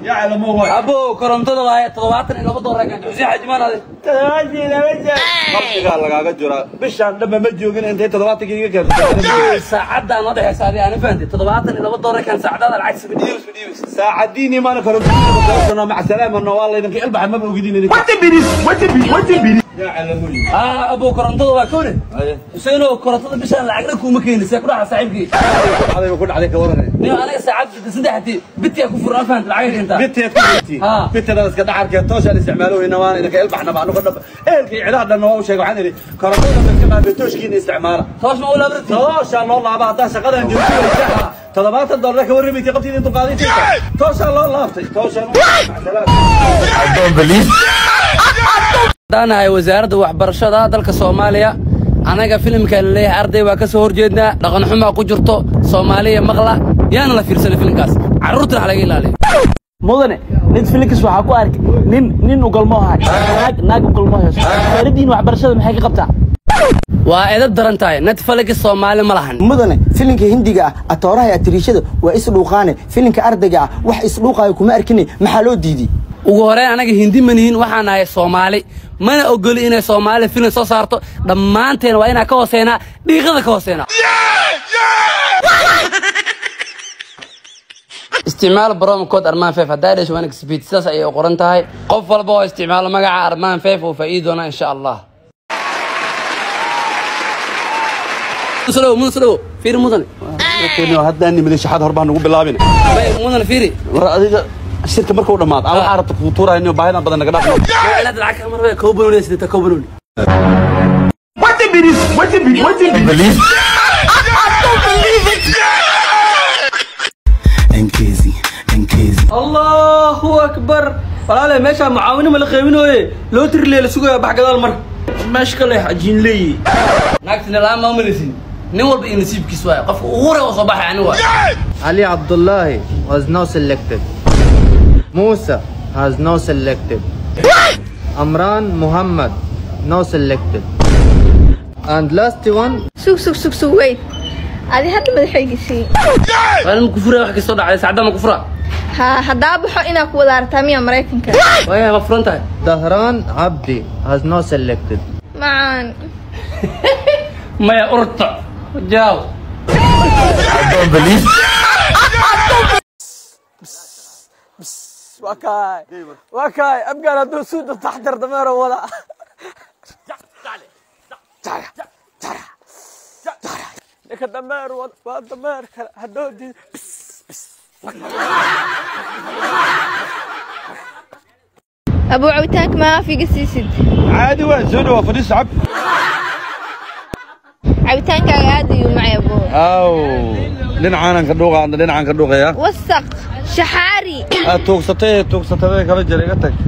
يعلم هو abo korontada waaye toddobaatan iyo laba doolar kan xuseen xajimaan ade qalbigaa lagaaga jira bishaan dhanba ma joogin intay toddobaatankii iga keentay saacaddaa noo dhexeysa adi ana fahantay toddobaatan iyo laba doolar kan saacadaada lacag sama dhiibis ma dhiibis saacadiinii maana korontada mac salaamana waa laydinka ilbaxa maba ogidin idinka aa abo korontada waa kowne xuseenow korontada bishaan lacagna kuuma keenin see ku dhaca saaxiibkii adayba ku dhacday ka waran nin aniga saacad saddexdii bitiyaa ku furan fahanta lacag keentaa biteed ku jirtiin Ah. biteda iska dhacarkeed tooshaan isticmaalo weyna waan idinka ilbaxna baa anuga dhaba ehelkii cidaha dhanna waa u sheegay waxaan idhi korontada dadka maamee tooshkiina isticmaala toos ma u laabrati tooshaa loo laaba haddaa shaqadan joogtay toddobaatan dollar ka warramaysa qabtiida intuu qaaday jirta tooshaa loo laabtay tooshaan haddaanahay wasaaradda waxbarashada dalka soomaaliya anaga filimkan leeyahay arday waa ka soo horjeednaa dhaqan xumaa ku jirto soomaaliya maqla yaana la fiirsanay filimkaas carruurtana ha laga ilaaliyo mudane netflix waxaa ku arkay nin nin ugalmo hay naag naag ugalmo hayso wasaaradiin waxbarashada maxay ka qabtaa waa edab daran tahay netflix soomaali ma lahan mudane filinka hindiga ah atooraha iyo atiriishada waa isdhuuqaane filinka ardayga ah wax isdhuuqaayo kuma arkine maxaa loo diiday ugu horeyn anaga hindi ma nihin waxaan nahay soomaali mana ogoli inay soomaali filim soo saarto dhammaanteen waa inaan ka hooseynaa dhiiqada ka hooseynaa isticmaal baroom code armaan feef haddaa dhasho waana speed sidaas ayay u qoran tahay qof walba oo isticmaalo magaca armaan feef oo faa'iidi doonaa insha allah muslow muslow fiiri mudane haddaan nimida shaxad hor baa nagu bilaabina Bay, mudane fiiri war adiga shirka markuu dhammaad aan waxaa rabta kuu tuurayno baahidan badan naga dhaafno inaad lacag ka marbe koo banooni sidata koo banooni allahu akbar walaale meeshaa mucaawino ma la qeybinooye loo tirlee la sugaya bax gadaal mar meesha ka leex ajiin leeyi naagtina la'aan ma umalisin nin walba iyo nasiibkiis waaye qofka ugu hore oo soo baxay ani waaye Ali Abdullahi was not selected. Musa has no selected. Amran Muhammad no selected. And last one sug sug sug sug weyd adi hadda madaxaygisii waa ma kufura wax kastoo dhacday saacadda ma kufura ha haddaa baxo inaa ku wada artaa miya maraykanka waaya ma furan tahay Dahran Abdi has no selected. macaan maya urta jaaw waa kaay waa kaay abgaan hadduu suuda taxtar dameero wada ninka dameer wada waa dameer kale haddoo diid abuu cabitaanka maafiga siisid caadi waa soo dhawaa fadhiis cab cabitaankaaga aad ayuu macay abuu aw dhinacaanan ka dhuuqa adna dhinacaan ka dhuuqaya wasaq shaxaari aad tuugsatay ee tuugsatay kala jira iga tag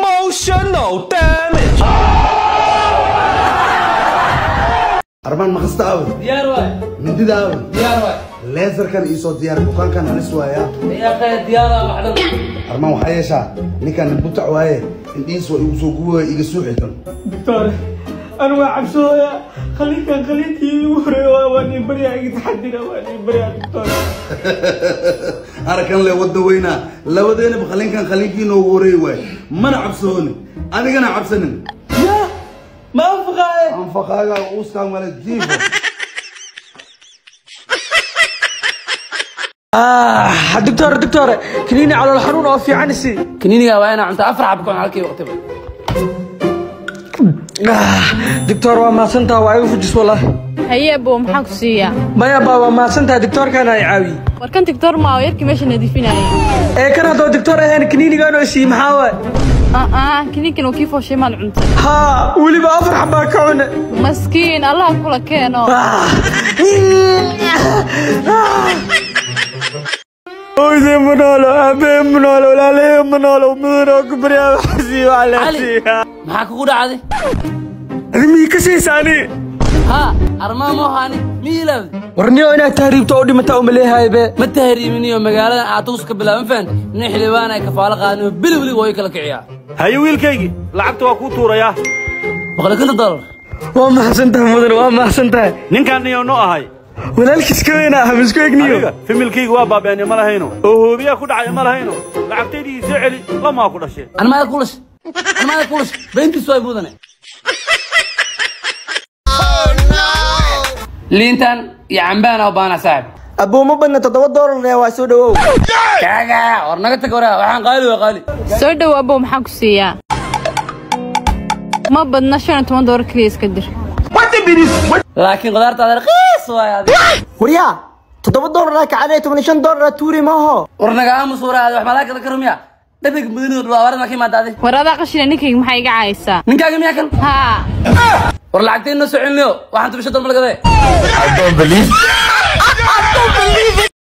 armaan maqasta aawe diyaar waay mindida aawe diyaar waay leesarkan iisoo diyaar bukaankan halis waaya diyaaqee diyaara waxdan armaan waxaa yeeshaa ninkaan nabutac waaye indhihiis waa igu soo guwaya iga suuxisan doctor anu waa cabsooya khaliinkan khaliinkii igu horeeya waa waa nin baryaa iga taxadira waa nin baryaa doctor arakan le wadda weynaa labadeenaba khaliinkan khaliinkii noogu horeeyi waaye mana cabsooni adigana cabsanin ya ma anfaqaaye anfaqaaga uuskaan male jiifo ah doctor doctor kaniini calool xanuun oo fiican isi kaniiniga waa inaa cunta afar xab kun halkii waqtiba doctor waa mahadsantaha waa igu fujis walaahi haye abo maxaan ku siiyaa maya baa waa mahadsantaha doctorkan ay caawiye warkan tigtor maa oo yarkii meesha nadiifinayay ee kan haddoo doctor ahayn kaniinigaan oo isiiye maxaa waay aa kiniinkan uu kii fooshay maal cuntay haa weliba afar xabaa ka cune maskiin allah kula keeno hooyadee ma noolo aabee ma noolo walaalahee ma noolo mudanoo ku baryaa waxsii waa cali leesiiyaa maxaa kugu dhacday adimii ka siisaani haa armaa moohaani miilaawdi warniyo inaad tahriibto oo dhimataa uma leeyahay be ma tahriiminiyo magaaladan aatugus ka bilaaban fahant nin xildhibaan ay kafaalo qaadin bili weli waa kala kiciyaa haye wiilkaygii lacagta waa kuu tuurayaa boqol iyo konton dollar waa mahadsan tahay mudan waa mahadsan tahay ninkaan niyo noo ahay walaalkiis ka weyna ah misku egniyo aniga familkayga waa baabeenye ma lahayno oo hoobiyaa ku dhacay ma lahayno lacagtaydii soo celi lamaa ku dhashee anmaada kulash anmaada kulash beentiisu way mudane liintan iyo cambaana u baana saaxib abuu ma badna toddoba doolar ee waa soo dhawow kaaga war naga tag waraa waxaan qaali waa qaali soo dhow abow maxaan ku siiyaa ma badna shan iyo toban doolar keliya iska dir laakiin qudaartaada raqiis waay adiga waryaa toddoba doolar kacadee toban iyo shan doolar tuuri maaho war naga aamus waraada wax malaakada ka rumiya dhabiga mudanidu dhulaawarada ma ka imaada adi war adaa qashina ninkayga maxaa iga caaysaa ninkaaga miyaa kan haa war lacagtay noo soo celinayo waxaan tubisha dolma lagade I don't believe it.